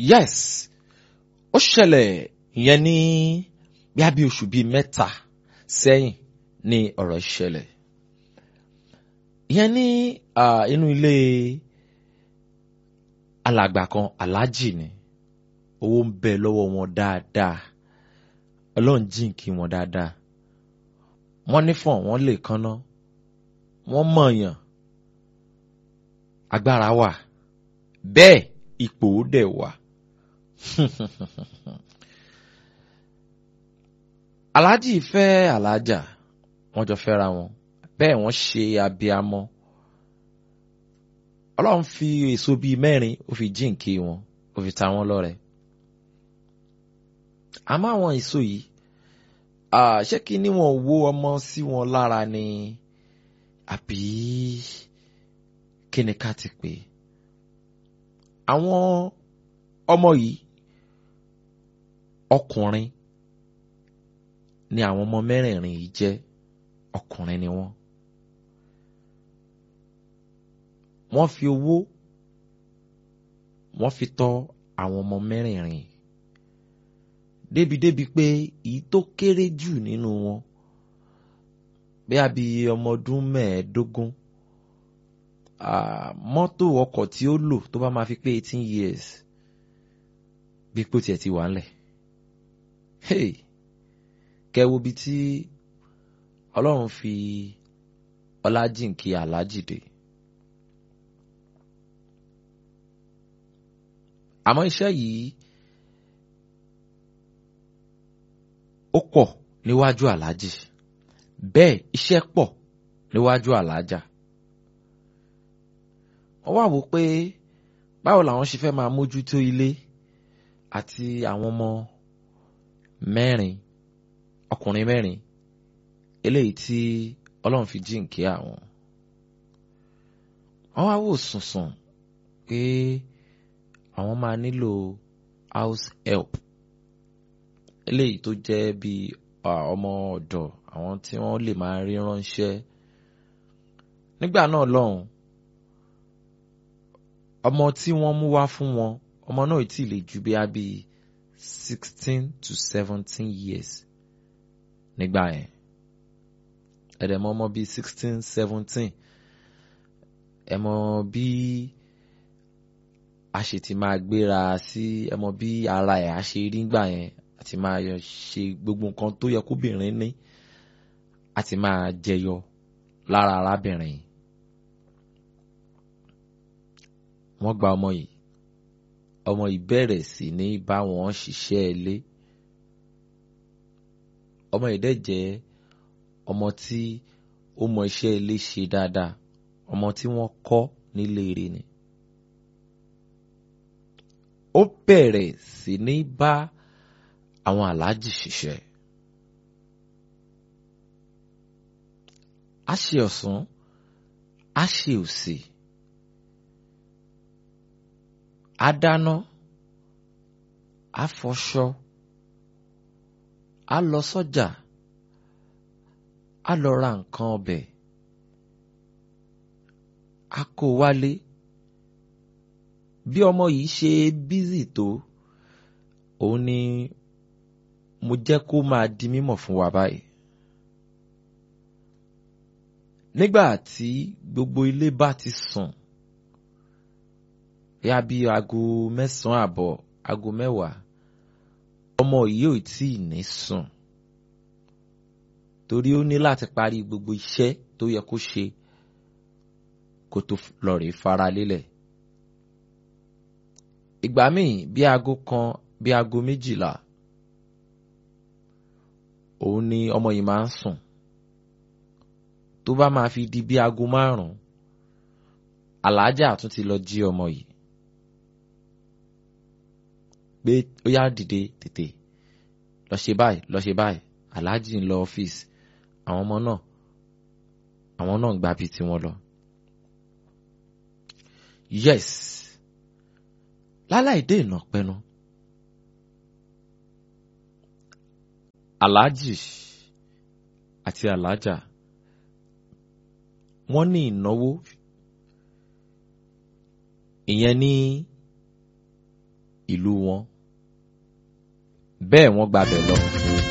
yes ó ṣẹlẹ̀ ìyẹn ní bíá bí oṣù bíi mẹ́ta sẹ́yìn ní ọ̀rọ̀ ìṣẹ̀lẹ̀ ìyẹn ní inú ilé alàgbà kan aláàjì ni owó ń bẹ lọ́wọ́ wọn dáadáa ọlọ́run jíǹkí wọn dáadáa wọ́n nífọ̀n wọ́n lè kánná wọ́n mọ̀ọ̀yàn agbára wà bẹ́ẹ̀ ipò ó dẹ̀ wà. aláàjì fẹ́ aláàjà wọ́n jọ fẹ́ra wọn bẹ́ẹ̀ wọ́n ṣe abiamọ ọlọ́run fi èso bíi mẹ́rin ó fi jíǹkí wọn ó fi ta wọ́n lọ́rẹ. àmọ́ àwọn èso yìí ṣé kí ni wọ́n wo ọmọ sí wọn lára ni àbí kí ni ká ti pè àwọn ọmọ yìí ọkùnrin ni àwọn ọmọ mẹ́rẹ̀ẹ̀rin yìí jẹ́ ọkùnrin ni wọ́n. wọ́n fi owó wọ́n fi tọ́ àwọn ọmọ mẹ́rẹ̀ẹ̀rin débìdébì pé èyí tó kéré jù nínú wọn bí a bí ọmọ ọdún mẹ́ẹ̀ẹ́dógún mọ́tò ọkọ̀ tí ó lò tó bá máa fi pé eighteen years bí pé ó tiẹ̀ ti wà ńlẹ̀ hey kẹwo bíi tí ọlọ́run fi ọlájìnkí alájìdè àmọ́ iṣẹ́ yìí ó pọ̀ níwájú alájì bẹ́ẹ̀ iṣẹ́ pọ̀ níwájú alájà wọ́n wá wò pé báwo làwọn ṣe fẹ́ máa mójútó ilé àti àwọn ọmọ mẹ́rin ọkùnrin mẹ́rin eléyìí tí ọlọ́run fi jíǹkí àwọn wọ́n wá wò sùnsùn pé àwọn máa nílò house help eléyìí tó jẹ́ bí ọmọ ọ̀dọ̀ àwọn tí wọ́n lè máa rí ránṣẹ́ nígbà náà lọ́hùn ọmọ tí wọ́n mú wá fún wọn ọmọ náà ì tí ì lè ju bí a bí sixteen to seventeen years nígbà yẹn ẹ̀rẹ̀ mọ ọmọ bíi sixteen seventeen ẹ̀ mọ bí a ṣe ti máa gbéra sí ẹ̀ mọ bí ara ẹ̀ á ṣe rí nígbà yẹn àti máa ṣe gbogbo nǹkan tó yẹ kóbìnrin ní àti máa jẹyọ lára arábìnrin wọ́n gba ọmọ yìí ọmọ yìí bẹ̀rẹ̀ sí ní bá wọn ṣiṣẹ́ ilé ọmọ yìí dẹ̀ jẹ́ ọmọ tí ó mọ iṣẹ́ ilé ṣe dáadáa ọmọ tí wọ́n kọ́ nílé rẹ̀ ni ó bẹ̀rẹ̀ sí ní bá àwọn aláàjì ṣiṣẹ́ á ṣe ọ̀sán á ṣe òsì á dáná á fọṣọ á lọ sọ́jà á lọ ra nǹkan ọbẹ̀ á kó wálé bí ọmọ yìí ṣe bízì tó òun ni mo jẹ́ kó máa di mímọ̀ fún wa báyìí. nígbà tí gbogbo ilé bá ti sùn yá bí aago mẹ́sàn-án àbọ̀ aago mẹ́wàá ọmọ yìí ò tí ì ní sùn torí ó ní láti parí gbogbo iṣẹ́ tó yẹ kó ṣe kó tó lọ rèé fara lélẹ̀. ìgbà míì bí aago kan bí aago méjìlá òun ni ọmọ yìí máa ń sùn tó bá máa fi di bí aago márùn-ún aláàjà tún ti lọ jí ọmọ yìí pé ó yá dìde tètè lọ ṣe báyìí lọ ṣe báyìí aláàjì ń lọ ọ́fíìsì àwọn ọmọ náà àwọn náà ń gba bíi tiwọn lọ. yes láláì dé ìnà pẹnu aláàjì àti aláàjà wọ́n ní ìnáwó ìyẹn ní ìlú wọn bẹ́ẹ̀ wọ́n gbabẹ̀ lọ.